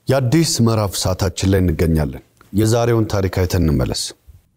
የአዲስ ምዕራፍ ሰዓታችን ላይ እንገኛለን። የዛሬውን ታሪክ አይተን እንመለስ።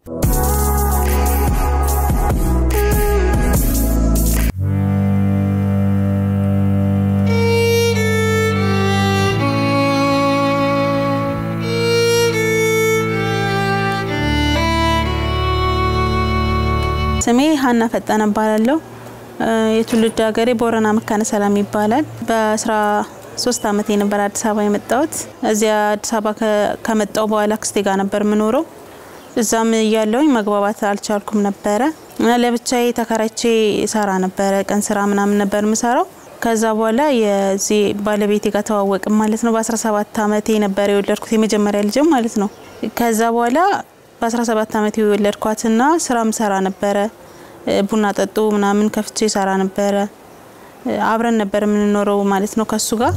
ስሜ ሀና ፈጠነ እባላለሁ። የትውልድ ሀገሬ ቦረና መካነ ሰላም ይባላል። በአስራ ሶስት አመቴ ነበር አዲስ አበባ የመጣሁት። እዚያ አዲስ አበባ ከመጣሁ በኋላ አክስቴ ጋር ነበር የምኖረው። እዛም እያለውኝ መግባባት አልቻልኩም ነበረ እና ለብቻዬ ተከራይቼ ሰራ ነበረ። ቀን ስራ ምናምን ነበር የምሰራው። ከዛ በኋላ የዚህ ባለቤቴ ጋር ተዋወቅም ማለት ነው። በ17 አመቴ ነበር የወለድኩት የመጀመሪያ ልጅም ማለት ነው። ከዛ በኋላ በ17 አመት የወለድኳትና ስራም ሰራ ነበረ። ቡና ጠጡ ምናምን ከፍቼ ሰራ ነበረ። አብረን ነበር የምንኖረው ማለት ነው ከሱ ጋር።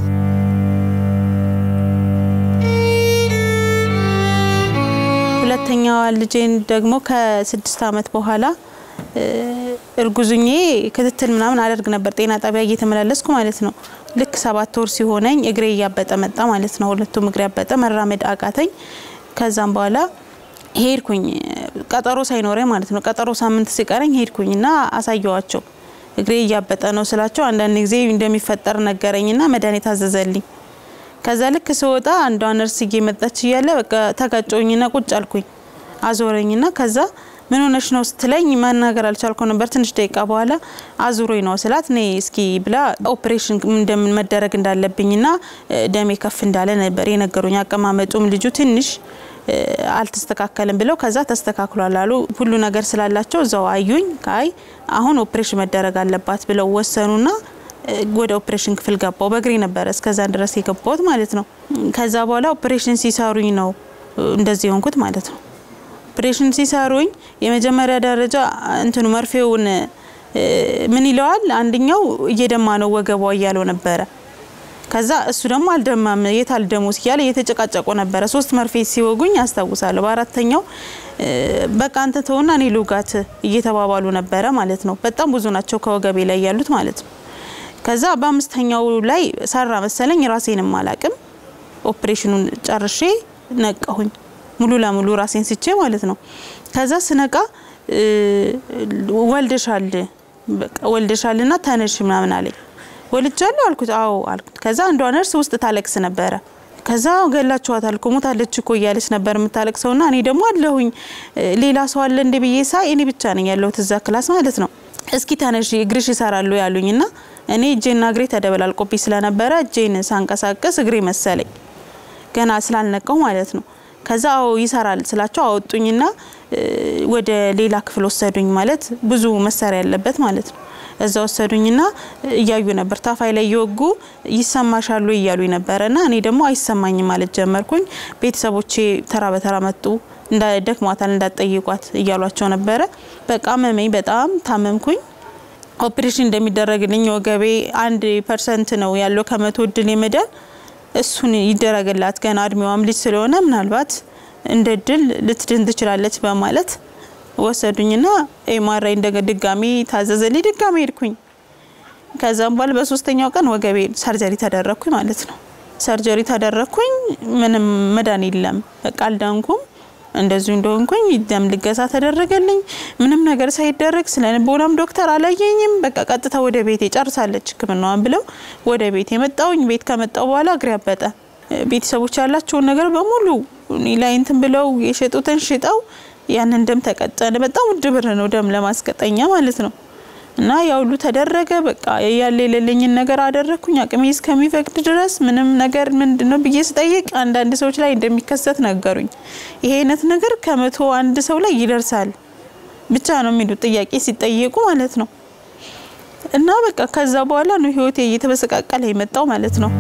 ሁለተኛዋ ልጄን ደግሞ ከስድስት አመት በኋላ እርጉዙኜ ክትትል ምናምን አደርግ ነበር ጤና ጣቢያ እየተመላለስኩ ማለት ነው። ልክ ሰባት ወር ሲሆነኝ እግሬ እያበጠ መጣ ማለት ነው። ሁለቱም እግሬ ያበጠ፣ መራመድ አቃተኝ። ከዛም በኋላ ሄድኩኝ ቀጠሮ ሳይኖረኝ ማለት ነው። ቀጠሮ ሳምንት ሲቀረኝ ሄድኩኝ እና አሳየዋቸው። እግሬ እያበጠ ነው ስላቸው አንዳንድ ጊዜ እንደሚፈጠር ነገረኝና መድኃኒት አዘዘልኝ። ከዛ ልክ ስወጣ አንዷ ነርስ እየመጣች እያለ በቃ ተጋጨውኝና ቁጭ አልኩኝ። አዞረኝና ከዛ ምን ሆነሽ ነው ስትለኝ መናገር አልቻልኩ ነበር። ትንሽ ደቂቃ በኋላ አዙሮኝ ነው ስላት እኔ እስኪ ብላ ኦፕሬሽን እንደምን መደረግ እንዳለብኝና ደሜ ከፍ እንዳለ ነበር የነገሩኝ። አቀማመጡም ልጁ ትንሽ አልተስተካከልም ብለው ከዛ ተስተካክሏል አሉ። ሁሉ ነገር ስላላቸው እዛው አዩኝ። አይ አሁን ኦፕሬሽን መደረግ አለባት ብለው ወሰኑና ወደ ኦፕሬሽን ክፍል ገባው። በእግሬ ነበረ እስከዛ ድረስ የገባሁት ማለት ነው። ከዛ በኋላ ኦፕሬሽን ሲሰሩኝ ነው እንደዚህ የሆንኩት ማለት ነው። ኦፕሬሽን ሲሰሩኝ የመጀመሪያ ደረጃ እንትኑ መርፌውን ምን ይለዋል፣ አንደኛው እየደማ ነው ወገቧ እያለው ነበረ ከዛ እሱ ደግሞ አልደማም የት አልደሞስ እያለ እየተጨቃጨቁ ነበረ። ሶስት መርፌ ሲወጉኝ አስታውሳለሁ። በአራተኛው በቃ አንተ ተውና እኔ ልውጋት እየተባባሉ ነበረ ማለት ነው። በጣም ብዙ ናቸው ከወገቤ ላይ ያሉት ማለት ነው። ከዛ በአምስተኛው ላይ ሰራ መሰለኝ ራሴንም አላቅም። ኦፕሬሽኑን ጨርሼ ነቃሁኝ ሙሉ ለሙሉ ራሴን ስቼ ማለት ነው። ከዛ ስነቃ ወልደሻል፣ ወልደሻልና ተነሽ ምናምን አለኝ። ወልጃለሁ አልኩት። አዎ አልኩት። ከዛ አንዷ ነርስ ውስጥ ታለቅስ ነበረ። ከዛ ገላችኋታል እኮ ሞታለች እኮ እያለች ነበር የምታለቅሰውና እኔ ደግሞ አለሁኝ ሌላ ሰው አለ እንደ ብዬ ሳይ እኔ ብቻ ነኝ ያለሁት እዛ ክላስ ማለት ነው። እስኪ ተነሽ እግርሽ ይሰራሉ ያሉኝና እኔ እጄና እግሬ ተደበላልቆብኝ ስለነበረ እጄን ሳንቀሳቀስ እግሬ መሰለኝ ገና ስላልነቀው ማለት ነው። ከዛ አዎ ይሰራል ስላቸው አወጡኝና ወደ ሌላ ክፍል ወሰዱኝ። ማለት ብዙ መሳሪያ ያለበት ማለት ነው። እዛ ወሰዱኝና እያዩ ነበር ታፋይ ላይ እየወጉ ይሰማሻሉ እያሉ ነበረና እኔ ደግሞ አይሰማኝም ማለት ጀመርኩኝ። ቤተሰቦቼ ተራ በተራ መጡ። ደክሟታል እንዳትጠይቋት እያሏቸው ነበረ። በቃ አመመኝ፣ በጣም ታመምኩኝ። ኦፕሬሽን እንደሚደረግልኝ ወገቤ አንድ ፐርሰንት ነው ያለው ከመቶ እድል የመዳን እሱን ይደረግላት ገና እድሜዋም ልጅ ስለሆነ ምናልባት እንደ እድል ልትድን ትችላለች በማለት ወሰዱኝና ኤምአርአይ እንደ ድጋሚ ታዘዘልኝ። ድጋሚ ሄድኩኝ። ከዛም በኋላ በሶስተኛው ቀን ወገቤ ሰርጀሪ ተደረግኩኝ ማለት ነው። ሰርጀሪ ተደረግኩኝ። ምንም መዳን የለም። በቃ አልዳንኩም። እንደዚሁ እንደሆንኩኝ ደም ልገሳ ተደረገልኝ። ምንም ነገር ሳይደረግ ስለ ልቦናም ዶክተር አላየኝም። በቃ ቀጥታ ወደ ቤቴ ጨርሳለች ሕክምናዋን ብለው ወደ ቤት የመጣውኝ። ቤት ከመጣው በኋላ እግሬ አበጠ። ቤተሰቦች ያላቸውን ነገር በሙሉ እኔ ላይ እንትን ብለው የሸጡትን ሽጠው ያንን ደም ተቀጠነ። በጣም ውድ ብር ነው ደም ለማስቀጠኛ ማለት ነው። እና ያ ሁሉ ተደረገ። በቃ ያለ የሌለኝን ነገር አደረግኩኝ አቅሜ እስከሚፈቅድ ድረስ ምንም ነገር ምንድን ነው ብዬ ስጠይቅ አንዳንድ ሰዎች ላይ እንደሚከሰት ነገሩኝ። ይሄ አይነት ነገር ከመቶ አንድ ሰው ላይ ይደርሳል ብቻ ነው የሚሉት ጥያቄ ሲጠየቁ ማለት ነው። እና በቃ ከዛ በኋላ ነው ህይወቴ እየተበሰቃቀለ የመጣው ማለት ነው።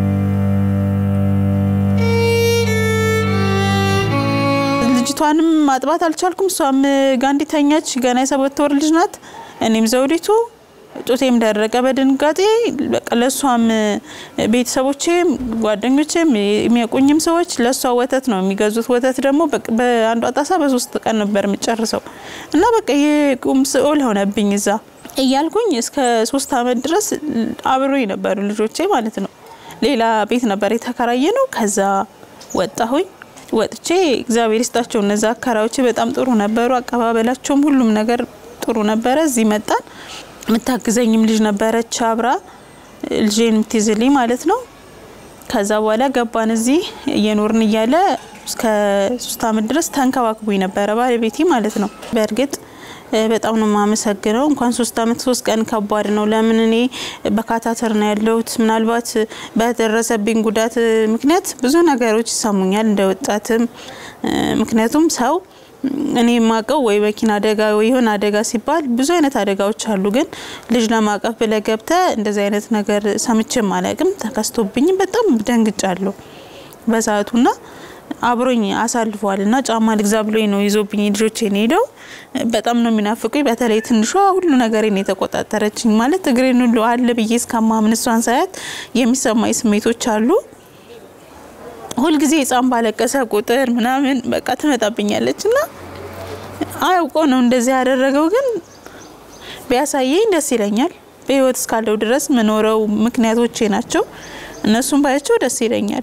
ልጅቷንም ማጥባት አልቻልኩም። እሷም ጋንዲ ተኛች። ገና የሰባት ወር ልጅ ናት። እኔም ዘውዲቱ ጡቴም ደረቀ በድንጋጤ በቃ ለእሷም ቤተሰቦቼም ጓደኞቼም የሚያውቁኝም ሰዎች ለእሷ ወተት ነው የሚገዙት። ወተት ደግሞ በአንዷ ጣሳ በሶስት ቀን ነበር የምጨርሰው እና በቃ የቁም ስኦል ሆነብኝ እዛ እያልኩኝ እስከ ሶስት አመት ድረስ አብሮኝ ነበሩ ልጆቼ ማለት ነው። ሌላ ቤት ነበር የተከራየ ነው። ከዛ ወጣሁኝ። ወጥቼ እግዚአብሔር ይስጣቸው እነዛ አከራዮቼ በጣም ጥሩ ነበሩ። አቀባበላቸውም ሁሉም ነገር ጥሩ ነበረ። እዚህ መጣን። የምታግዘኝም ልጅ ነበረች አብራ ልጄን የምትይዝልኝ ማለት ነው። ከዛ በኋላ ገባን። እዚህ እየኖርን እያለ እስከ ሶስት አመት ድረስ ተንከባክቦኝ ነበረ ባለቤቴ ማለት ነው። በእርግጥ በጣም ነው የማመሰግነው። እንኳን ሶስት አመት ሶስት ቀን ከባድ ነው። ለምን እኔ በካታተር ነው ያለሁት። ምናልባት በደረሰብኝ ጉዳት ምክንያት ብዙ ነገሮች ይሰሙኛል እንደ ወጣትም። ምክንያቱም ሰው እኔ የማውቀው ወይ መኪና አደጋ ወይ የሆነ አደጋ ሲባል ብዙ አይነት አደጋዎች አሉ። ግን ልጅ ለማቀፍ ብለህ ገብተህ እንደዚህ አይነት ነገር ሰምቼም አላውቅም። ተከስቶብኝም በጣም ደንግጫለሁ በሰዓቱና አብሮኝ አሳልፈዋል እና ጫማ ልግዛ ብሎኝ ነው ይዞብኝ ልጆቼን ሄደው በጣም ነው የሚናፍቁኝ። በተለይ ትንሿ ሁሉ ነገሬን የተቆጣጠረችኝ ማለት እግሬን ሁሉ አለ ብዬ እስከማምን እሷን ሳያት የሚሰማኝ ስሜቶች አሉ። ሁልጊዜ ህፃን ባለቀሰ ቁጥር ምናምን በቃ ትመጣብኛለች እና አያውቆ ነው እንደዚህ ያደረገው። ግን ቢያሳየኝ ደስ ይለኛል። በህይወት እስካለው ድረስ መኖረው ምክንያቶቼ ናቸው። እነሱም ባያቸው ደስ ይለኛል።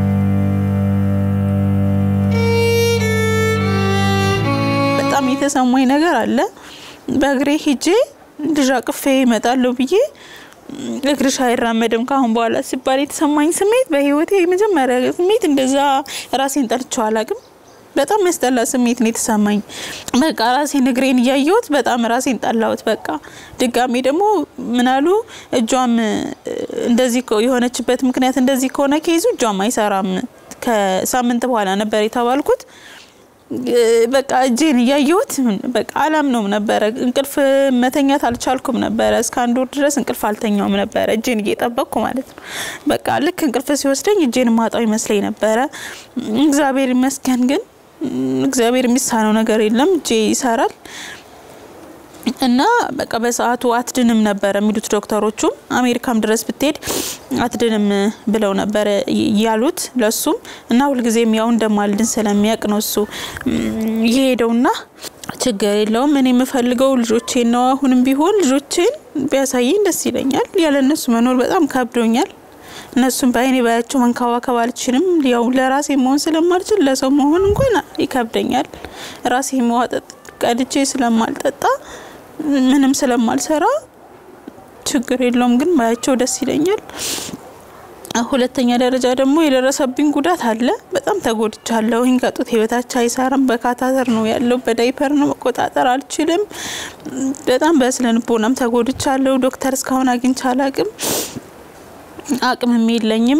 በጣም የተሰማኝ ነገር አለ። በእግሬ ሂጄ ልጅ አቅፌ እመጣለሁ ብዬ እግርሽ አይራመድም ካሁን በኋላ ሲባል የተሰማኝ ስሜት በህይወቴ የመጀመሪያ ስሜት እንደዛ ራሴን ጠልቼው አላቅም። በጣም ያስጠላ ስሜት ነው የተሰማኝ። በቃ ራሴን እግሬን እያየሁት በጣም ራሴን ጠላሁት። በቃ ድጋሜ ደግሞ ምናሉ እጇም እንደዚህ የሆነችበት ምክንያት እንደዚህ ከሆነ ከይዙ እጇም አይሰራም። ከሳምንት በኋላ ነበር የተባልኩት። በቃ እጄን እያየሁት በቃ አላምነውም ነበረ። እንቅልፍ መተኛት አልቻልኩም ነበረ። እስከ አንድ ወር ድረስ እንቅልፍ አልተኛውም ነበረ፣ እጄን እየጠበቅኩ ማለት ነው። በቃ ልክ እንቅልፍ ሲወስደኝ እጄን ማጣው ይመስለኝ ነበረ። እግዚአብሔር ይመስገን ግን እግዚአብሔር የሚሳነው ነገር የለም፣ እጄ ይሰራል። እና በቃ በሰዓቱ አትድንም ነበረ የሚሉት ዶክተሮቹም። አሜሪካም ድረስ ብትሄድ አትድንም ብለው ነበረ ያሉት ለሱም እና ሁልጊዜም ያው እንደማልድን ስለሚያውቅ ነው እሱ የሄደውና ችግር የለውም እኔ የምፈልገው ልጆቼን ነው። አሁንም ቢሆን ልጆቼን ቢያሳየኝ ደስ ይለኛል። ያለ እነሱ መኖር በጣም ከብዶኛል። እነሱም በአይኔ ባያቸው መንከባከብ አልችልም። ያው ለራሴ መሆን ስለማልችል ለሰው መሆን እንኳን ይከብደኛል። ራሴ መዋጠጥ ቀድቼ ስለማልጠጣ ምንም ስለማልሰራ ችግር የለውም፣ ግን ባያቸው ደስ ይለኛል። ሁለተኛ ደረጃ ደግሞ የደረሰብኝ ጉዳት አለ። በጣም ተጎድቻለሁኝ። ከጡት በታች አይሰራም። በካታተር ነው ያለው። በዳይፐር ነው መቆጣጠር አልችልም። በጣም በስነ ልቦናም ተጎድቻለሁ። ዶክተር እስካሁን አግኝቼ አላቅም። አቅምም የለኝም።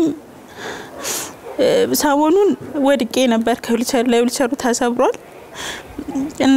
ሰሞኑን ወድቄ ነበር ከዊልቸር ላይ ዊልቸሩ ተሰብሯል እና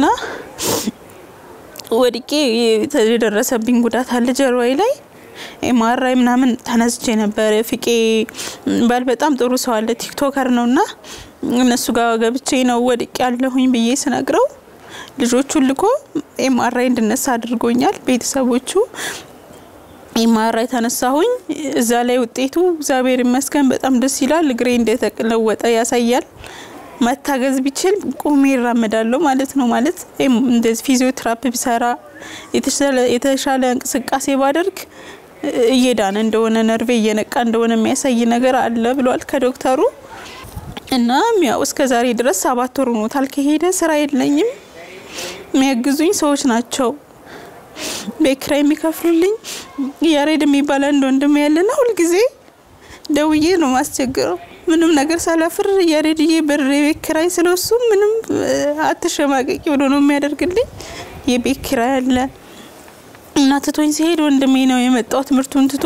ወድቄ የደረሰብኝ ጉዳት አለ ጀርባዬ ላይ ኤምአርአይ ምናምን ተነስቼ ነበር። ፍቄ ባል በጣም ጥሩ ሰው አለ ቲክቶከር ነው እና እነሱ ጋር ገብቼ ነው ወድቄ ያለሁኝ ብዬ ስነግረው ልጆቹን ልኮ ኤምአርአይ እንድነሳ አድርጎኛል። ቤተሰቦቹ ኤምአርአይ ተነሳሁኝ። እዛ ላይ ውጤቱ እግዚአብሔር ይመስገን በጣም ደስ ይላል። እግሬ እንደተለወጠ ያሳያል። መታገዝ ቢችል ቆሜ ይራመዳለሁ ማለት ነው። ማለት እንደዚህ ፊዚዮቴራፒ ቢሰራ የተሻለ እንቅስቃሴ ባደርግ እየዳነ እንደሆነ ነርቬ እየነቃ እንደሆነ የሚያሳይ ነገር አለ ብሏል ከዶክተሩ። እና ያው እስከ ዛሬ ድረስ ሰባት ወር ሆኖታል ከሄደ። ስራ የለኝም። የሚያግዙኝ ሰዎች ናቸው ቤት ኪራይ የሚከፍሉልኝ። ያሬድ የሚባል አንድ ወንድም ያለና ሁልጊዜ ደውዬ ነው ማስቸግረው ምንም ነገር ሳላፍር ያሬድዬ ብር የቤት ኪራይ ስለሱ ምንም አትሸማቀቂ ብሎ ነው የሚያደርግልኝ። የቤት ኪራይ አለ እና ትቶኝ ሲሄድ ወንድሜ ነው የመጣው ትምህርቱን ትቶ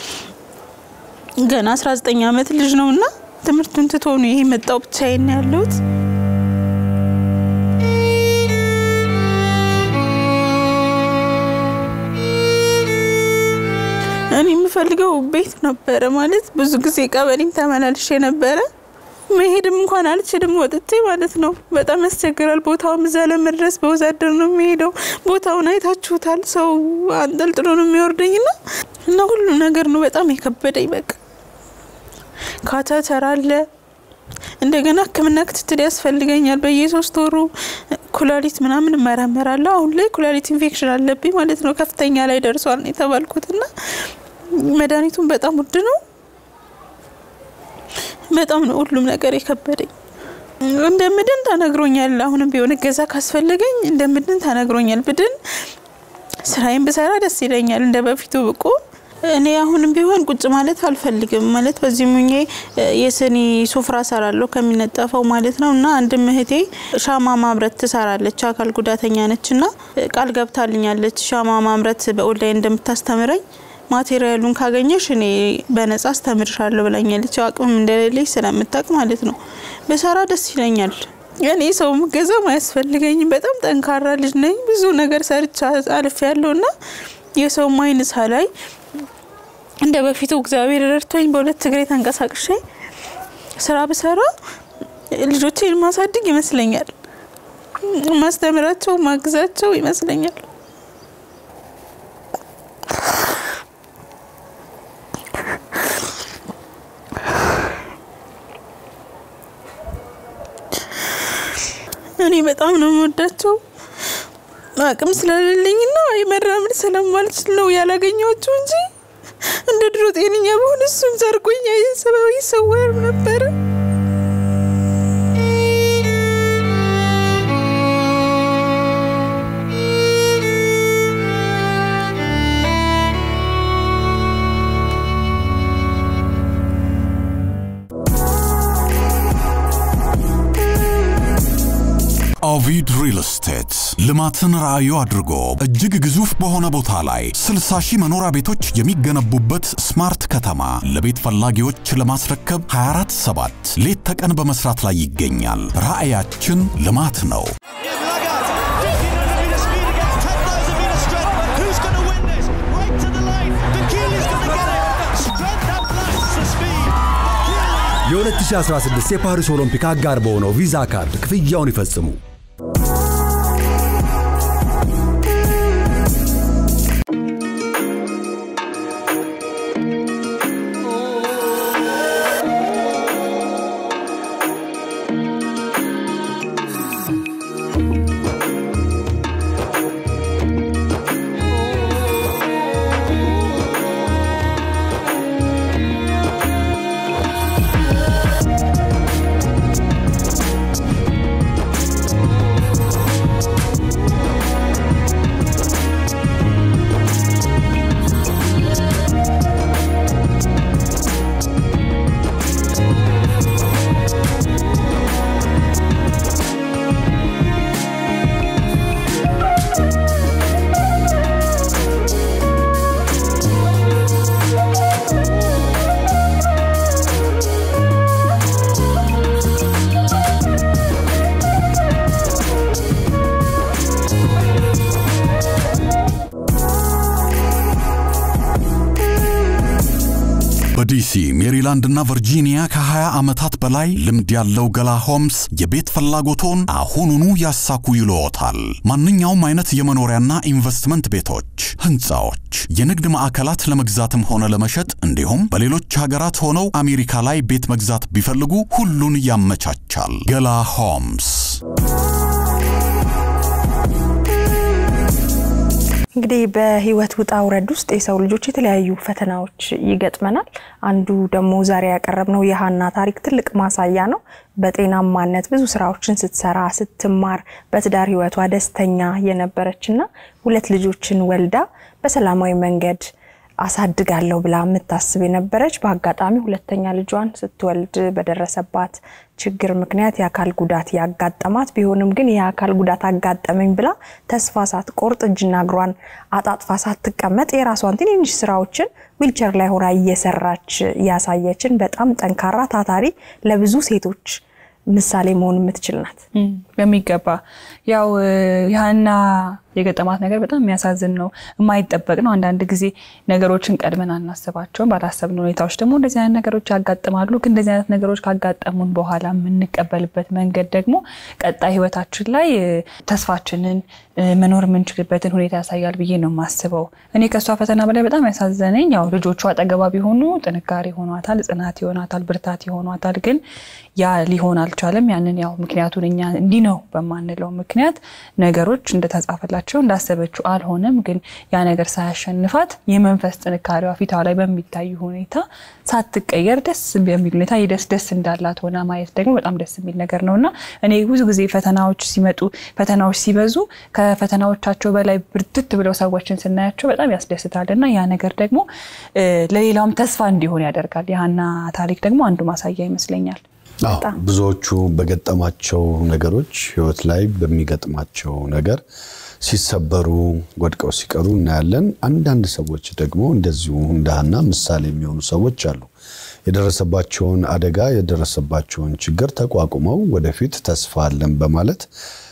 ገና 19 ዓመት ልጅ ነው እና ትምህርቱን ትቶ ነው ይሄ መጣው ብቻዬን ነው ያለሁት። እኔ የምፈልገው ቤት ነበረ ማለት ብዙ ጊዜ ቀበሌም ተመላልሼ ነበረ። መሄድም እንኳን አልችልም ወጥቼ ማለት ነው። በጣም ያስቸግራል። ቦታውም እዛ ለመድረስ በወዛደር ነው የሚሄደው። ቦታውን አይታችሁታል። ሰው አንጠልጥሎ ነው የሚወርደኝ ና እና ሁሉ ነገር ነው በጣም የከበደኝ። በቃ ካተተር አለ እንደገና ሕክምና ክትትል ያስፈልገኛል በየሶስት ወሩ ኩላሊት ምናምን እመረመራለሁ። አሁን ላይ ኩላሊት ኢንፌክሽን አለብኝ ማለት ነው። ከፍተኛ ላይ ደርሷል ነው የተባልኩት እና መድኃኒቱን በጣም ውድ ነው። በጣም ነው ሁሉም ነገር የከበደኝ። እንደምድን ተነግሮኛል። አሁንም ቢሆን እገዛ ካስፈለገኝ እንደምድን ተነግሮኛል። ብድን ስራዬን ብሰራ ደስ ይለኛል። እንደ በፊቱ ብቁ እኔ አሁንም ቢሆን ቁጭ ማለት አልፈልግም። ማለት በዚህ ሙኜ የስኒ ሱፍራ ሰራለሁ ከሚነጠፈው ማለት ነው። እና አንድም እህቴ ሻማ ማምረት ትሰራለች፣ አካል ጉዳተኛ ነች እና ቃል ገብታልኛለች ሻማ ማምረት በኦንላይን እንደምታስተምረኝ ማቴሪያሉን ካገኘሽ እኔ በነጻ አስተምርሻለሁ ብላኛለች። አቅምም እንደሌለኝ ስለምታውቅ ማለት ነው። በሰራ ደስ ይለኛል። እኔ ሰው ምገዛም አያስፈልገኝም። በጣም ጠንካራ ልጅ ነኝ። ብዙ ነገር ሰርቻ አልፍ ያለው እና የሰው አይን ሳላይ እንደ በፊቱ እግዚአብሔር ረድቶኝ በሁለት እግሬ ተንቀሳቅሼ ስራ ብሰራ ልጆቼን ማሳድግ ይመስለኛል። ማስተምራቸው ማግዛቸው ይመስለኛል። እኔ በጣም ነው የምወዳቸው። አቅም ስለሌለኝና የመራመድ ስለማልችል ነው ያላገኘኋቸው እንጂ እንደ ድሮ ጤነኛ በሆነ እሱም ዘርጎኛ የሰበው ይሰወር ነበረ። ኦቪድ ሪል ስቴት ልማትን ራዕዩ አድርጎ እጅግ ግዙፍ በሆነ ቦታ ላይ 60 ሺህ መኖሪያ ቤቶች የሚገነቡበት ስማርት ከተማ ለቤት ፈላጊዎች ለማስረከብ 247 ሌት ተቀን በመስራት ላይ ይገኛል። ራዕያችን ልማት ነው። የ2016 የፓሪስ ኦሎምፒክ አጋር በሆነው ቪዛ ካርድ ክፍያውን ይፈጽሙ። በዲሲ ሜሪላንድ እና ቨርጂኒያ ከ20 ዓመታት በላይ ልምድ ያለው ገላ ሆምስ የቤት ፍላጎቶን አሁኑኑ ያሳኩ ይልዎታል። ማንኛውም አይነት የመኖሪያና ኢንቨስትመንት ቤቶች፣ ህንፃዎች፣ የንግድ ማዕከላት ለመግዛትም ሆነ ለመሸጥ እንዲሁም በሌሎች ሀገራት ሆነው አሜሪካ ላይ ቤት መግዛት ቢፈልጉ ሁሉን ያመቻቻል። ገላ ሆምስ እንግዲህ በህይወት ውጣ ውረድ ውስጥ የሰው ልጆች የተለያዩ ፈተናዎች ይገጥመናል። አንዱ ደግሞ ዛሬ ያቀረብነው የሀና ታሪክ ትልቅ ማሳያ ነው። በጤናማነት ብዙ ስራዎችን ስትሰራ ስትማር፣ በትዳር ህይወቷ ደስተኛ የነበረችና ሁለት ልጆችን ወልዳ በሰላማዊ መንገድ አሳድጋለሁ ብላ የምታስብ የነበረች በአጋጣሚ ሁለተኛ ልጇን ስትወልድ በደረሰባት ችግር ምክንያት የአካል ጉዳት ያጋጠማት ቢሆንም ግን የአካል ጉዳት አጋጠመኝ ብላ ተስፋ ሳትቆርጥ እጅና እግሯን አጣጥፋ ሳትቀመጥ የራሷን ትንንሽ ስራዎችን ዊልቸር ላይ ሆና እየሰራች ያሳየችን በጣም ጠንካራ ታታሪ ለብዙ ሴቶች ምሳሌ መሆን የምትችል ናት። በሚገባ ያው የሀና የገጠማት ነገር በጣም የሚያሳዝን ነው። የማይጠበቅ ነው። አንዳንድ ጊዜ ነገሮችን ቀድመን አናስባቸውም። ባላሰብን ሁኔታዎች ደግሞ እንደዚህ አይነት ነገሮች ያጋጥማሉ። ግን እንደዚህ አይነት ነገሮች ካጋጠሙን በኋላ የምንቀበልበት መንገድ ደግሞ ቀጣይ ህይወታችን ላይ ተስፋችንን መኖር የምንችልበትን ሁኔታ ያሳያል ብዬ ነው የማስበው። እኔ ከእሷ ፈተና በላይ በጣም ያሳዘነኝ ያው ልጆቿ አጠገባ ቢሆኑ ጥንካሬ ይሆኗታል፣ ጽናት ይሆናታል፣ ብርታት ይሆኗታል። ግን ያ ሊሆን አልቻለም። ያንን ያው ምክንያቱን እኛ እንዲህ ነው በማንለው ምክንያት ነገሮች እንደተጻፈላቸው ነገረቻቸው። እንዳሰበችው አልሆነም። ግን ያ ነገር ሳያሸንፋት የመንፈስ ጥንካሬዋ ፊቷ ላይ በሚታዩ ሁኔታ ሳትቀየር ደስ በሚል ሁኔታ የደስ ደስ እንዳላት ሆና ማየት ደግሞ በጣም ደስ የሚል ነገር ነው እና እኔ ብዙ ጊዜ ፈተናዎች ሲመጡ ፈተናዎች ሲበዙ ከፈተናዎቻቸው በላይ ብርትት ብለው ሰዎችን ስናያቸው በጣም ያስደስታል እና ያ ነገር ደግሞ ለሌላውም ተስፋ እንዲሆን ያደርጋል። የሀና ታሪክ ደግሞ አንዱ ማሳያ ይመስለኛል። አዎ ብዙዎቹ በገጠማቸው ነገሮች ህይወት ላይ በሚገጥማቸው ነገር ሲሰበሩ ወድቀው ሲቀሩ እናያለን። አንዳንድ ሰዎች ደግሞ እንደዚሁ እንደ ሀና ምሳሌ የሚሆኑ ሰዎች አሉ። የደረሰባቸውን አደጋ የደረሰባቸውን ችግር ተቋቁመው ወደፊት ተስፋ አለን በማለት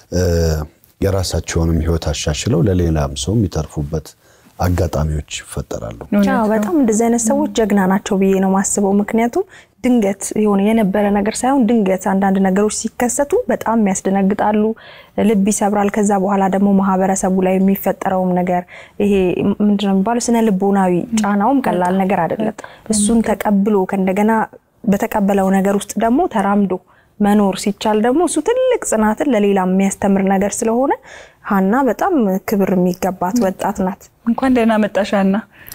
የራሳቸውንም ህይወት አሻሽለው ለሌላም ሰው የሚተርፉበት አጋጣሚዎች ይፈጠራሉ። በጣም እንደዚህ አይነት ሰዎች ጀግና ናቸው ብዬ ነው ማስበው። ምክንያቱም ድንገት የሆነ የነበረ ነገር ሳይሆን ድንገት አንዳንድ ነገሮች ሲከሰቱ በጣም ያስደነግጣሉ፣ ልብ ይሰብራል። ከዛ በኋላ ደግሞ ማህበረሰቡ ላይ የሚፈጠረውም ነገር ይሄ ምንድነው የሚባለው ስነ ልቦናዊ ጫናውም ቀላል ነገር አይደለም። እሱን ተቀብሎ ከእንደገና በተቀበለው ነገር ውስጥ ደግሞ ተራምዶ መኖር ሲቻል ደግሞ እሱ ትልቅ ጽናትን ለሌላ የሚያስተምር ነገር ስለሆነ ሀና በጣም ክብር የሚገባት ወጣት ናት። እንኳን ደህና መጣሽ ሀና።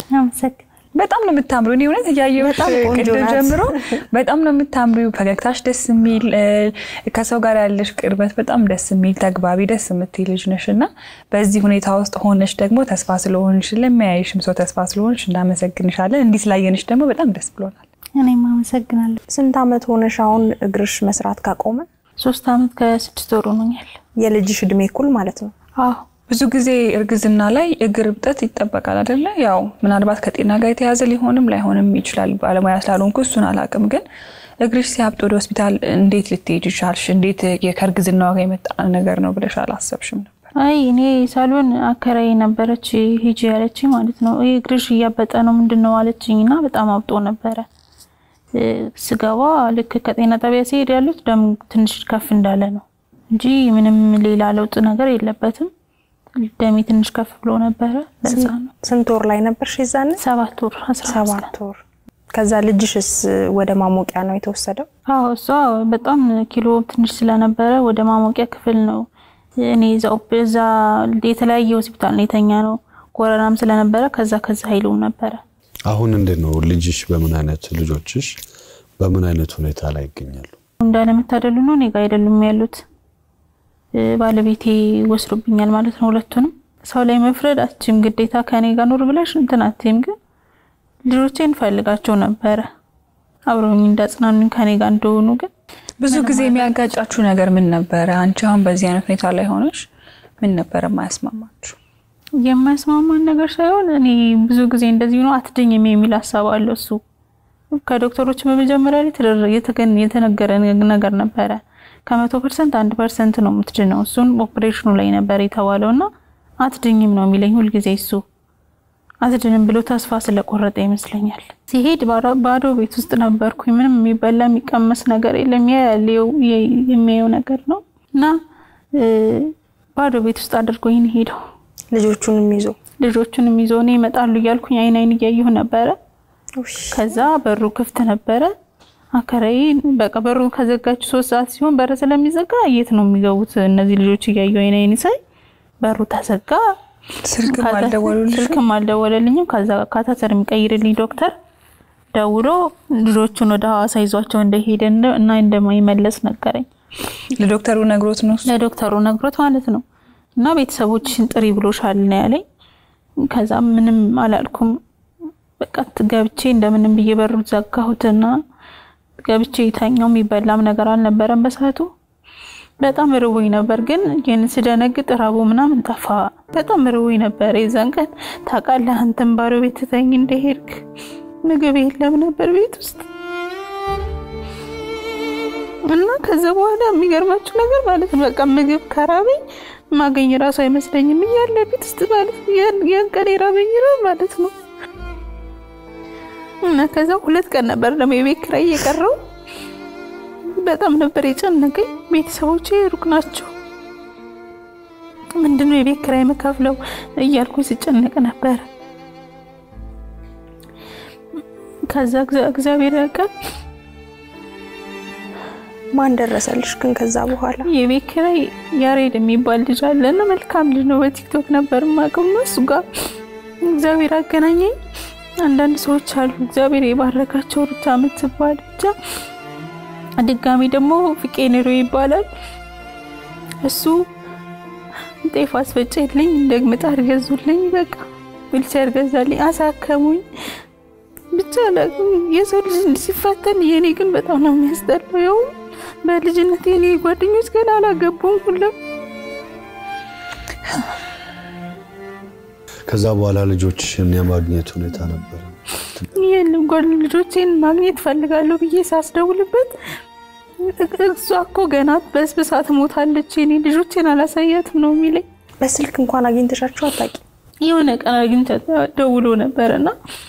በጣም ነው የምታምሩ። እኔ እውነት እያየሁሽ ቅድም ጀምሮ በጣም ነው የምታምሪው። ፈገግታሽ ደስ የሚል ከሰው ጋር ያለሽ ቅርበት በጣም ደስ የሚል ተግባቢ፣ ደስ የምትይ ልጅ ነሽ እና በዚህ ሁኔታ ውስጥ ሆነሽ ደግሞ ተስፋ ስለሆንሽ ለሚያይሽም ሰው ተስፋ ስለሆንሽ እናመሰግንሻለን። እንዲህ ስላየንሽ ደግሞ በጣም ደስ ብሎናል። እኔም አመሰግናለሁ። ስንት አመት ሆነሽ አሁን እግርሽ መስራት ካቆመ? ሶስት አመት ከስድስት ወር ሆኖኛል። የልጅሽ እድሜ እኩል ማለት ነው? አዎ ብዙ ጊዜ እርግዝና ላይ እግር እብጠት ይጠበቃል አይደለ? ያው ምናልባት ከጤና ጋር የተያዘ ሊሆንም ላይሆንም ይችላል። ባለሙያ ስላልሆንኩ እሱን አላውቅም። ግን እግርሽ ሲያብጥ ወደ ሆስፒታል እንዴት ልትሄጅ ቻልሽ? እንዴት ከእርግዝና ጋር የመጣ ነገር ነው ብለሽ አላሰብሽም ነበር? አይ እኔ ሳሎን አከራይ ነበረች ሂጂ ያለች ማለት ነው። ይህ እግርሽ እያበጠ ነው ምንድን ነው አለችኝ እና በጣም አብጦ ነበረ። ስገባ ልክ ከጤና ጣቢያ ሲሄድ ያሉት ደም ትንሽ ከፍ እንዳለ ነው እንጂ ምንም ሌላ ለውጥ ነገር የለበትም። ደሜ ትንሽ ከፍ ብሎ ነበረ። ለዛ ነው። ስንት ወር ላይ ነበርሽ የዛኔ? ሰባት ወር አስራ አምስት ቀን። ሰባት ወር። ከዛ ልጅሽስ ወደ ማሞቂያ ነው የተወሰደው? አዎ እሷ በጣም ኪሎ ትንሽ ስለነበረ ወደ ማሞቂያ ክፍል ነው። እኔ እዛው እዛ የተለያየ ሆስፒታል ነው የተኛ ነው። ኮረናም ስለነበረ ከዛ ከዛ ኃይሉም ነበረ። አሁን እንዴት ነው ልጅሽ? በምን አይነት ልጆችሽ በምን አይነት ሁኔታ ላይ ይገኛሉ? እንዳለመታደሉ ነው እኔ ጋ አይደሉም ያሉት። ባለቤቴ ወስዶብኛል ማለት ነው ሁለቱንም። ሰው ላይ መፍረድ አችም ግዴታ ከኔ ጋር ኑር ብለሽ እንትን አትይም። ግን ልጆቼን ፈልጋቸው ነበረ አብረውኝ እንዳጽናኑኝ ከኔ ጋር እንደሆኑ ግን ብዙ ጊዜ የሚያጋጫችሁ ነገር ምን ነበረ? አንቺ አሁን በዚህ አይነት ሁኔታ ላይ ሆነሽ ምን ነበረ የማያስማማችሁ? የማያስማማን ነገር ሳይሆን እኔ ብዙ ጊዜ እንደዚህ ነው አትድኝም የሚል ሀሳብ አለው እሱ ከዶክተሮች በመጀመሪያ ላይ የተነገረ ነገር ነበረ ከመቶ ፐርሰንት አንድ ፐርሰንት ነው የምትድነው። እሱን ኦፕሬሽኑ ላይ ነበር የተባለው እና አትድኝም ነው የሚለኝ ሁልጊዜ እሱ አትድንም ብሎ ተስፋ ስለቆረጠ ይመስለኛል። ሲሄድ ባዶ ቤት ውስጥ ነበርኩኝ። ምንም የሚበላ የሚቀመስ ነገር የለም። የሚያየው ነገር ነው እና ባዶ ቤት ውስጥ አድርጎኝ ሄደው ልጆቹንም ይዞ ልጆቹንም ይዞ እኔ ይመጣሉ እያልኩኝ አይን አይን እያየሁ ነበረ። ከዛ በሩ ክፍት ነበረ። አከራይ በቃ በሩ ከዘጋችሁ ሶስት ሰዓት ሲሆን በር ስለሚዘጋ የት ነው የሚገቡት እነዚህ ልጆች እያየሁ አይን አይን ሳይ በሩ ተዘጋ። ስልክም አልደወሉልሽም? ስልክም አልደወለልኝም። ከዛ ካታተር የሚቀይርልኝ ዶክተር ደውሎ ልጆቹን ወደ ሐዋሳ ይዟቸው እንደሄደ እና እንደማይመለስ ነገረኝ። ለዶክተሩ ነግሮት ነው እሱ? ለዶክተሩ ነግሮት ማለት ነው። እና ቤተሰቦችሽን ጥሪ ብሎሻል ነው ያለኝ። ከዛ ምንም አላልኩም። በቃ ገብቼ እንደምንም ብዬ በሩ ዘጋሁትና ገብቼ የተኛው የሚበላም ነገር አልነበረም በሰዓቱ። በጣም ርቦኝ ነበር፣ ግን ይህን ስደነግጥ ራቡ ምናምን ጠፋ። በጣም ርቦኝ ነበር የዛን ቀን ታውቃለህ፣ አንተም ባዶ ቤት ትተኝ እንደሄድክ ምግብ የለም ነበር ቤት ውስጥ እና ከዛ በኋላ የሚገርማችሁ ነገር ማለት ነው በቃ ምግብ ከራበኝ ማገኝ ራሱ አይመስለኝም እያለ ቤት ውስጥ ማለት ነው ያን ቀን የራበኝ ነው ማለት ነው። እና ከዛ ሁለት ቀን ነበር ደግሞ የቤት ኪራይ እየቀረው በጣም ነበር የጨነቀኝ። ቤተሰቦቼ ሩቅ ናቸው፣ ምንድነው የቤት ኪራይ የምከፍለው እያልኩኝ ስጨነቅ ነበር። ከዛ እግዚአብሔር ያውቃል ማን ደረሰልሽ ግን ከዛ በኋላ? የቤት ኪራይ ያሬድ የሚባል ልጅ አለና መልካም ልጅ ነው። በቲክቶክ ነበር የማውቀው እና እሱ ጋር እግዚአብሔር አገናኘኝ። አንዳንድ ሰዎች አሉ እግዚአብሔር የባረካቸው ሩታ የምትባል ብቻ። ድጋሚ ደግሞ ፍቄ ኑሮ ይባላል እሱ ጤፍ አስፈጨልኝ፣ እንደ ምጣድ ገዙልኝ፣ በቃ ዊልቸር ገዛልኝ፣ አሳከሙኝ። ብቻ አላውቅም የሰው ልጅ ሲፈተን የኔ ግን በጣም ነው የሚያስጠላው። ያው በልጅነት የኔ ጓደኞች ገና አላገቡም ሁሉም ከዛ በኋላ ልጆችሽን የማግኘት ሁኔታ ነበረ? ይህን ጓድ ልጆቼን ማግኘት ፈልጋለሁ ብዬ ሳስደውልበት እሷ እኮ ገና በስብሳ ትሞታለች፣ የኔ ልጆቼን አላሳያትም ነው የሚለኝ። በስልክ እንኳን አግኝተሻቸው አታውቂም? የሆነ ቀን አግኝቻት ደውሎ ነበርና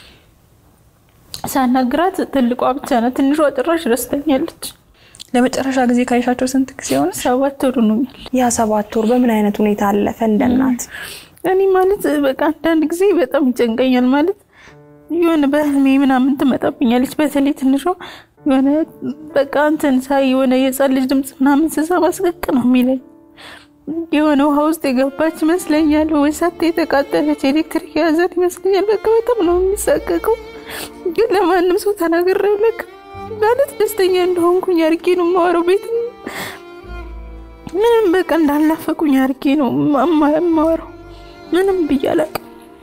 ሳናግራት ትልቋ ብቻ ናት፣ ትንሿ ጭራሽ ረስተኛለች። ለመጨረሻ ጊዜ ካይሻቸው ስንት ጊዜ ሆነ? ሰባት ወር ሆኖኛል። ያ ሰባት ወር በምን አይነት ሁኔታ አለፈ እንደ እናት? እኔ ማለት በቃ አንዳንድ ጊዜ በጣም ይጨንቀኛል። ማለት የሆነ በህልሜ ምናምን ትመጣብኛለች። በተለይ ትንሿ የሆነ በቃ እንትን ሳይ የሆነ የህፃን ልጅ ድምፅ ምናምን ስሰማ ስቅቅ ነው የሚለኝ። የሆነ ውሃ ውስጥ የገባች ይመስለኛል፣ ወይ ሳት የተቃጠለች ኤሌክትሪክ የያዘን ይመስለኛል። በቃ በጣም ነው የሚሳቀቀው። ግን ለማንም ሰው ተናግሬው ለቅ ማለት ደስተኛ እንደሆንኩኝ አድርጌ ነው የማወራው። ቤት ምንም በቃ እንዳልናፈቁኝ አድርጌ ነው የማወራው። ምንም ብዬ አላውቅም።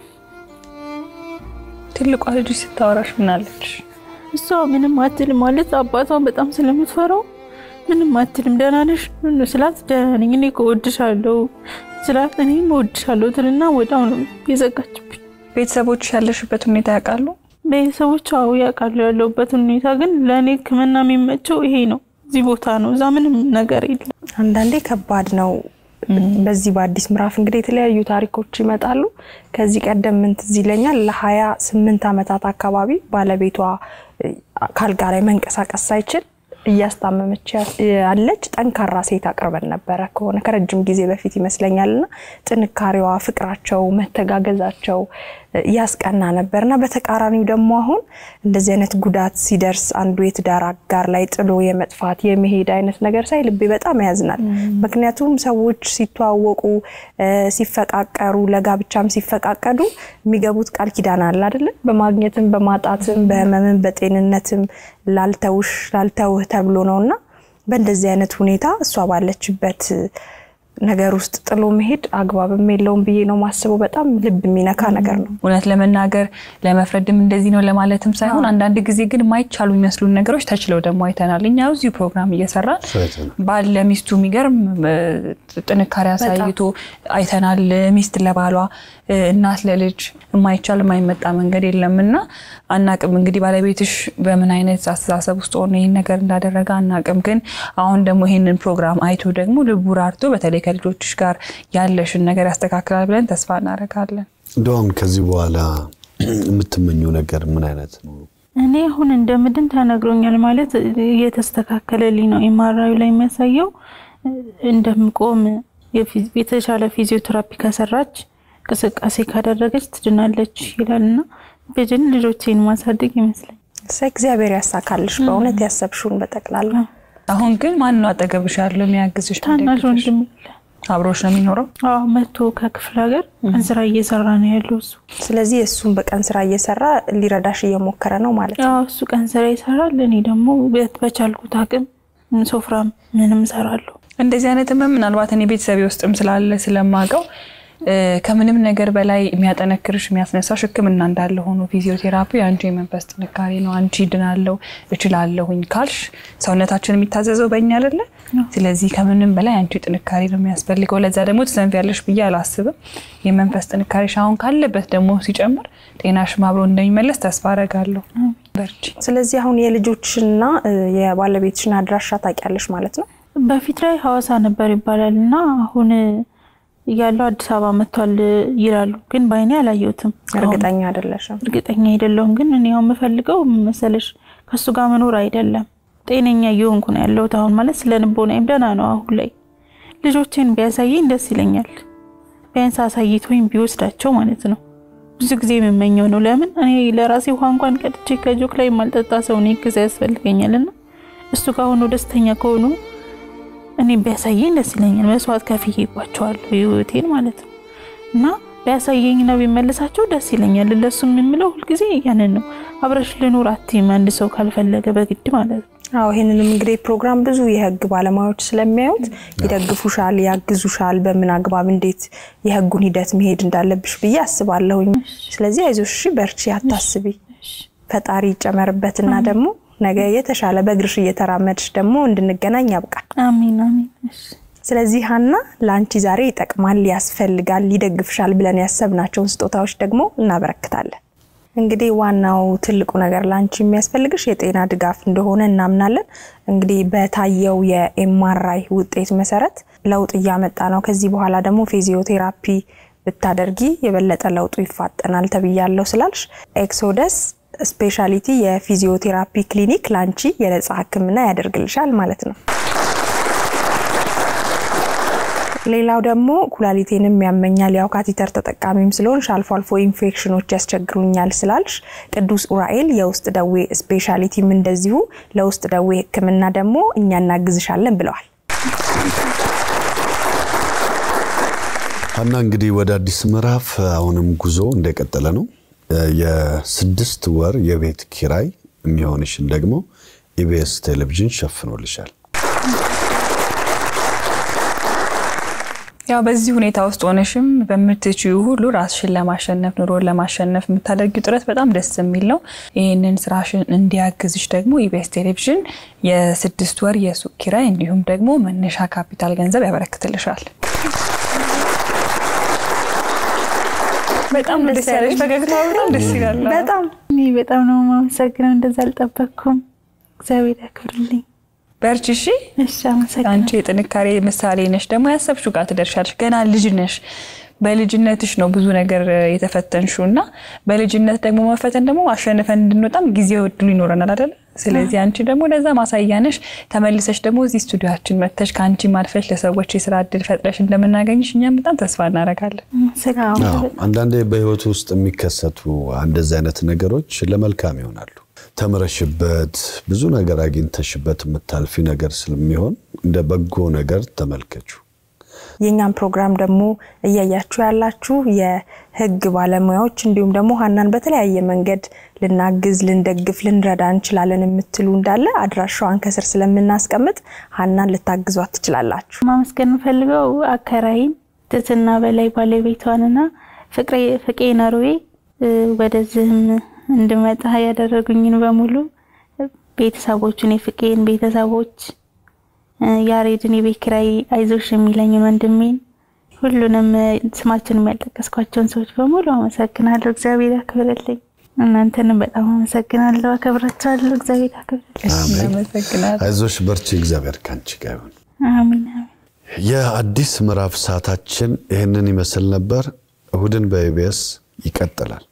ትልቋ ልጅ ስታወራሽ ምናለች? እሷ ምንም አትልም። ማለት አባቷን በጣም ስለምትፈራው ምንም አትልም። ደህና ነሽ ስላት ደህና ነኝ እኔ እኮ እወድሻለሁ ስላት እኔም እወድሻለሁ ትልና ወዲያው ነው የዘጋችብኝ። ቤተሰቦች ያለሽበት ሁኔታ ያውቃሉ? ቤተሰቦች አዎ ያውቃሉ ያለሁበትን ሁኔታ። ግን ለእኔ ሕክምና የሚመቸው ይሄ ነው፣ እዚህ ቦታ ነው። እዛ ምንም ነገር የለም። አንዳንዴ ከባድ ነው። በዚህ በአዲስ ምዕራፍ እንግዲህ የተለያዩ ታሪኮች ይመጣሉ። ከዚህ ቀደም ምን ትዝ ይለኛል ለሀያ ስምንት ዓመታት አካባቢ ባለቤቷ ካልጋ ላይ መንቀሳቀስ ሳይችል እያስታመመች ያለች ጠንካራ ሴት አቅርበን ነበረ ከሆነ ከረጅም ጊዜ በፊት ይመስለኛል። እና ጥንካሬዋ፣ ፍቅራቸው፣ መተጋገዛቸው ያስቀና ነበር እና በተቃራኒው ደግሞ አሁን እንደዚህ አይነት ጉዳት ሲደርስ አንዱ የትዳር አጋር ላይ ጥሎ የመጥፋት የመሄድ አይነት ነገር ሳይ ልቤ በጣም ያዝናል። ምክንያቱም ሰዎች ሲተዋወቁ ሲፈቃቀሩ፣ ለጋብቻም ሲፈቃቀዱ የሚገቡት ቃል ኪዳን አለ አይደለ? በማግኘትም በማጣትም በህመምም በጤንነትም ላልተውሽ ላልተውህ ተብሎ ነው እና በእንደዚህ አይነት ሁኔታ እሷ ባለችበት ነገር ውስጥ ጥሎ መሄድ አግባብም የለውም ብዬ ነው ማስበው። በጣም ልብ የሚነካ ነገር ነው። እውነት ለመናገር ለመፍረድም እንደዚህ ነው ለማለትም ሳይሆን አንዳንድ ጊዜ ግን የማይቻሉ የሚመስሉን ነገሮች ተችለው ደግሞ አይተናል። እኛ እዚሁ ፕሮግራም እየሰራን ባል ለሚስቱ የሚገርም ጥንካሬ አሳይቶ አይተናል። ሚስት ለባሏ፣ እናት ለልጅ የማይቻል የማይመጣ መንገድ የለም እና አናቅም እንግዲህ ባለቤትሽ በምን አይነት አስተሳሰብ ውስጥ ሆኖ ይህን ነገር እንዳደረገ አናቅም። ግን አሁን ደግሞ ይህንን ፕሮግራም አይቶ ደግሞ ልቡ ራርቶ በተለይ ከልጆችሽ ጋር ያለሽን ነገር ያስተካክላል ብለን ተስፋ እናደርጋለን። እንደው አሁን ከዚህ በኋላ የምትመኘው ነገር ምን አይነት ነው? እኔ አሁን እንደምድን ተነግሮኛል። ማለት እየተስተካከለልኝ ነው። ኤምአርአዩ ላይ የሚያሳየው እንደምቆም የተሻለ ፊዚዮቴራፒ ከሰራች እንቅስቃሴ ካደረገች ትድናለች ይላልና ብድን ልጆቼን ማሳደግ ይመስለኝ። እግዚአብሔር ያሳካልሽ በእውነት ያሰብሽውን በጠቅላላ። አሁን ግን ማን ነው አጠገብሽ ያለው የሚያግዝሽ? ታናሽ ወንድም አብሮሽ ነው የሚኖረው? አዎ መቶ ከክፍለ ሀገር ቀን ስራ እየሰራ ነው ያለው እሱ። ስለዚህ እሱም በቀን ስራ እየሰራ ሊረዳሽ እየሞከረ ነው ማለት ነው። አዎ እሱ ቀን ስራ ይሰራል፣ እኔ ደግሞ በቻልኩት አቅም ሶፍራም ምንም እሰራለሁ። እንደዚህ አይነት ህመም ምናልባት እኔ ቤተሰቤ ውስጥም ስላለ ስለማውቀው ከምንም ነገር በላይ የሚያጠነክርሽ የሚያስነሳሽ ሕክምና እንዳለ ሆኖ ፊዚዮቴራፒ አንቺ የመንፈስ ጥንካሬ ነው። አንቺ ድናለው እችላለሁኝ ካልሽ ሰውነታችን የሚታዘዘው በእኛ አይደለ? ስለዚህ ከምንም በላይ አንቺ ጥንካሬ ነው የሚያስፈልገው። ለዛ ደግሞ ትሰንፊያለሽ ብዬ አላስብም። የመንፈስ ጥንካሬሽ አሁን ካለበት ደግሞ ሲጨምር ጤናሽም አብሮ እንደሚመለስ ተስፋ አረጋለሁ። በርቺ። ስለዚህ አሁን የልጆችና የባለቤትሽን አድራሻ ታውቂያለሽ ማለት ነው? በፊት ላይ ሐዋሳ ነበር ይባላል እና አሁን ያለው አዲስ አበባ መጥቷል ይላሉ፣ ግን በአይኔ አላየሁትም። እርግጠኛ አይደለሽም? እርግጠኛ አይደለሁም። ግን እኔ አሁን የምፈልገው መሰለሽ ከእሱ ጋር መኖር አይደለም፣ ጤነኛ እየሆንኩ ነው ያለሁት አሁን ማለት ስለ ልቦናዬም ደህና ነው አሁን ላይ። ልጆቼን ቢያሳየኝ ደስ ይለኛል፣ ቢያንስ አሳይቶኝ ቢወስዳቸው ማለት ነው። ብዙ ጊዜ የምመኘው ነው። ለምን እኔ ለራሴ ውሃ እንኳን ቀድቼ ከጆክ ላይ የማልጠጣ ሰው እኔ ጊዜ ያስፈልገኛልና እሱ ጋር ሆኖ ደስተኛ ከሆኑ እኔ ቢያሳየኝ ደስ ይለኛል። መስዋዕት ከፍዬባቸዋለሁ ህይወቴን ማለት ነው እና ቢያሳየኝ ነው ቢመልሳቸው ደስ ይለኛል። ለሱ የምለው ሁልጊዜ ያንን ነው። አብረሽ ልኑር አትይም አንድ ሰው ካልፈለገ በግድ ማለት ነው። አዎ ይህንንም እንግዲህ ፕሮግራም ብዙ የህግ ባለሙያዎች ስለሚያዩት ይደግፉሻል፣ ያግዙሻል፣ በምን አግባብ እንዴት የህጉን ሂደት መሄድ እንዳለብሽ ብዬ አስባለሁኝ። ስለዚህ አይዞሽ፣ እሺ፣ በርቺ፣ አታስቢ፣ ፈጣሪ ይጨመርበትና ደግሞ ነገ የተሻለ በእግርሽ እየተራመድሽ ደግሞ እንድንገናኝ ያብቃል። አሚን አሚን። እሺ ስለዚህ ሀና ለአንቺ ዛሬ ይጠቅማል፣ ያስፈልጋል፣ ይደግፍሻል ብለን ያሰብናቸውን ስጦታዎች ደግሞ እናበረክታለን። እንግዲህ ዋናው ትልቁ ነገር ለአንቺ የሚያስፈልግሽ የጤና ድጋፍ እንደሆነ እናምናለን። እንግዲህ በታየው የኤምአርአይ ውጤት መሰረት ለውጥ እያመጣ ነው። ከዚህ በኋላ ደግሞ ፊዚዮቴራፒ ብታደርጊ የበለጠ ለውጡ ይፋጠናል ተብያለሁ ስላልሽ ኤክሶደስ ስፔሻሊቲ የፊዚዮቴራፒ ክሊኒክ ለአንቺ የነጻ ሕክምና ያደርግልሻል ማለት ነው። ሌላው ደግሞ ኩላሊቴንም ያመኛል፣ ያው ካቲተር ተጠቃሚም ስለሆንሽ አልፎ አልፎ ኢንፌክሽኖች ያስቸግሩኛል ስላልሽ ቅዱስ ኡራኤል የውስጥ ደዌ ስፔሻሊቲም እንደዚሁ ለውስጥ ደዌ ሕክምና ደግሞ እኛ እናግዝሻለን ብለዋል። ሀና እንግዲህ ወደ አዲስ ምዕራፍ አሁንም ጉዞ እንደቀጠለ ነው። የስድስት ወር የቤት ኪራይ የሚሆንሽን ደግሞ ኢቢኤስ ቴሌቪዥን ሸፍኖልሻል። ያው በዚህ ሁኔታ ውስጥ ሆነሽም በምትችዩ ሁሉ ራስሽን ለማሸነፍ ኑሮን ለማሸነፍ የምታደርጊው ጥረት በጣም ደስ የሚል ነው። ይህንን ስራሽን እንዲያግዝሽ ደግሞ ኢቢኤስ ቴሌቪዥን የስድስት ወር የሱቅ ኪራይ እንዲሁም ደግሞ መነሻ ካፒታል ገንዘብ ያበረክትልሻል። በጣም ደስ ያለሽ ፈገግታ በጣም ደስ ይላል። በጣም እኔ በጣም ነው የማመሰግነው። እንደዛ አልጠበቅኩም። እግዚአብሔር ያክብርልኝ። በርቺ እሺ። እሺ አመሰግናለሁ። አንቺ የጥንካሬ ምሳሌ ነሽ። ደግሞ ያሰብሽው ጋር ትደርሻለሽ። ገና ልጅ ነሽ። በልጅነትሽ ነው ብዙ ነገር የተፈተንሽው እና በልጅነት ደግሞ መፈተን ደግሞ አሸንፈን እንድንወጣም ጊዜ እድሉ ይኖረናል አይደል? ስለዚህ አንቺ ደግሞ ለዛ ማሳያ ነሽ። ተመልሰሽ ደግሞ እዚህ ስቱዲዮችን መጥተሽ ከአንቺ ማልፈሽ ለሰዎች የስራ እድል ፈጥረሽ እንደምናገኝሽ እኛም በጣም ተስፋ እናደርጋለን። አመሰግናለሁ። አዎ፣ አንዳንዴ በህይወት ውስጥ የሚከሰቱ እንደዚህ አይነት ነገሮች ለመልካም ይሆናሉ። ተምረሽበት ብዙ ነገር አግኝተሽበት የምታልፊ ነገር ስለሚሆን እንደ በጎ ነገር ተመልከቹ። የእኛም ፕሮግራም ደግሞ እያያችሁ ያላችሁ የህግ ባለሙያዎች እንዲሁም ደግሞ ሀናን በተለያየ መንገድ ልናግዝ፣ ልንደግፍ፣ ልንረዳ እንችላለን የምትሉ እንዳለ አድራሻዋን ከስር ስለምናስቀምጥ ሀናን ልታግዟት ትችላላችሁ። ማመስገን የምፈልገው አከራይን ትትና በላይ ባለቤቷንና ፍቅሬ ፍቄ ነሮዌ ወደዚህም እንድመጣ ያደረጉኝን በሙሉ ቤተሰቦቹን የፍቄን ቤተሰቦች ያሬድን የቤት ኪራይ አይዞሽ የሚለኝን ወንድሜን ሁሉንም ስማቸውን ያልጠቀስኳቸውን ሰዎች በሙሉ አመሰግናለሁ። እግዚአብሔር ያክብርልኝ። እናንተንም በጣም አመሰግናለሁ፣ አከብራችኋለሁ። እግዚአብሔር ያክብርልኝ። እናመሰግናለን። አይዞሽ፣ በርቺ፣ እግዚአብሔር ካንቺ ጋር ይሁን። አሚን አሚን። የአዲስ ምዕራፍ ሰዓታችን ይህንን ይመስል ነበር። እሁድን በኢቢኤስ ይቀጥላል።